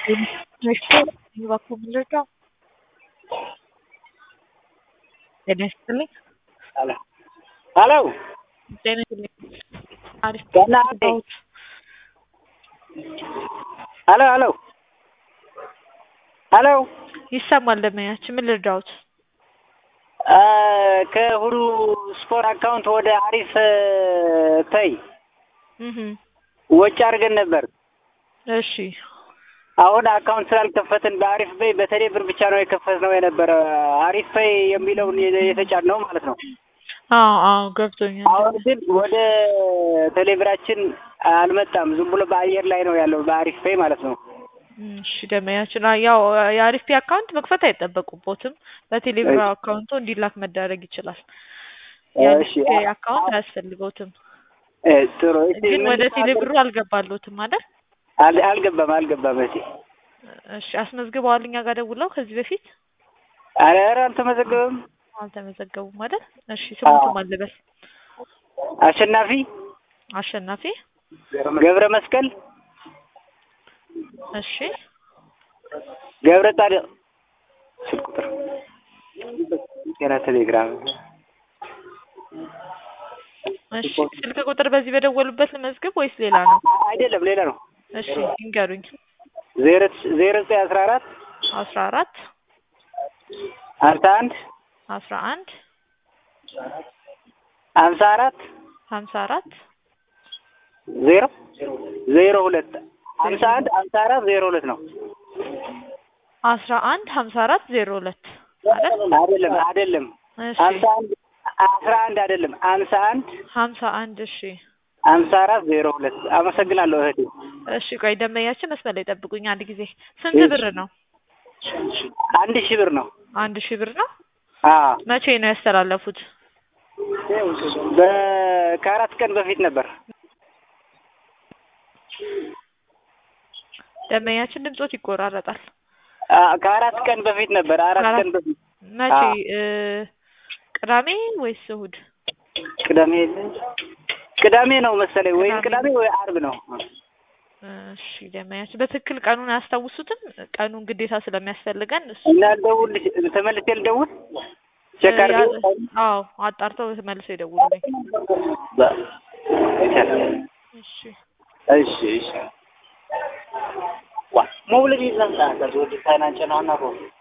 እባክዎ ምንድነው? ጤና ይስጥልኝ። ሄሎ ሄሎ ጤና ይስጥልኝ። አሪፍ ደህና ነኝ። ሄሎ ሄሎ ሄሎ ይሰማል ደንበኛችን ምን ልርዳዎት? አ ከሁሉ ስፖርት አካውንት ወደ አሪፍ ፔይ እህ ወጪ አድርገን ነበር። እሺ አሁን አካውንት ስላልከፈትን በአሪፍ ፔይ በቴሌ ብር ብቻ ነው የከፈትነው የነበረ አሪፍ ፔይ የሚለውን የተጫነው ማለት ነው። አዎ አዎ ገብቶኛል። አሁን ግን ወደ ቴሌብራችን አልመጣም። ዝም ብሎ በአየር ላይ ነው ያለው በአሪፍ ፔይ ማለት ነው። እሺ ደንበኛችን አ- ያው የአሪፍ ፔይ አካውንት መክፈት አይጠበቁቦትም። በቴሌብር አካውንቶ እንዲላክ መደረግ ይችላል። የአሪፍ እሺ ፔይ አካውንት አያስፈልገውትም። እ ጥሩ እሺ ግን ወደ ምንድን ነው ቴሌብሩ አልገባሎትም አይደል? አል- አልገባም አልገባም። እሺ እሺ አስመዝግበዋል እኛ ጋር ደውለው ከዚህ በፊት ኧረ ኧረ አልተመዘገበም። አልተመዘገቡም አይደል? እሺ ስሙትም አልበል አሸናፊ አሸናፊ ገብረ መስቀል እሺ ገብረ ጻድቅ ስልክ ቁጥር ጤና ቴሌግራም እሺ ስልክ ቁጥር በዚህ በደወሉበት ልመዝግብ ወይስ ሌላ ነው? አይደለም ሌላ ነው። እሺ ይንገሩኝ። ዜሮ ዜሮ ዘጠኝ አስራ አራት አስራ አራት ሀምሳ አንድ አስራ አንድ ሀምሳ አራት ሀምሳ አራት ዜሮ ዜሮ ሁለት ሀምሳ አንድ ሀምሳ አራት ዜሮ ሁለት ነው። አስራ አንድ ሀምሳ አራት ዜሮ ሁለት አይደል? አይደለም አይደለም እሺ ሀምሳ አንድ አስራ አንድ አይደለም ሀምሳ አንድ ሀምሳ አንድ እሺ ሀምሳ አራት ዜሮ ሁለት አመሰግናለሁ እህቴ። እሺ ቆይ ደንበኛችን መስመር ላይ ጠብቁኝ አንድ ጊዜ ስንት ብር ነው? አንድ ሺህ ብር ነው። አንድ ሺህ ብር ነው። አዎ መቼ ነው ያስተላለፉት? በ- ከአራት ቀን በፊት ነበር። ደንበኛችን ድምጾት ይቆራረጣል። አ- ከአራት ቀን በፊት ነበር። አራት ከአራት- ቀን በፊት መቼ አዎ። እ ቅዳሜ ወይስ እሁድ? ቅዳሜ ቅዳሜ ነው መሰለኝ ወይም ቅዳሜ ቅዳሜ ወይ አርብ ነው። እሺ ደንበኛችን በትክክል ቀኑን አያስታውሱትም? ቀኑን ግዴታ ስለሚያስፈልገን እሱ እና ልደውል ተመልሼ ልደውል ቼክ ያ- አድርገው አዎ አጣርተው ተመልሰው ይደውሉልኝ። በ- ይቻላል። እሺ እሺ እሺ ዋ ሞብልኝ ይዘምጣ ከዚህ ወዲህ ፋይናንስ ነው እና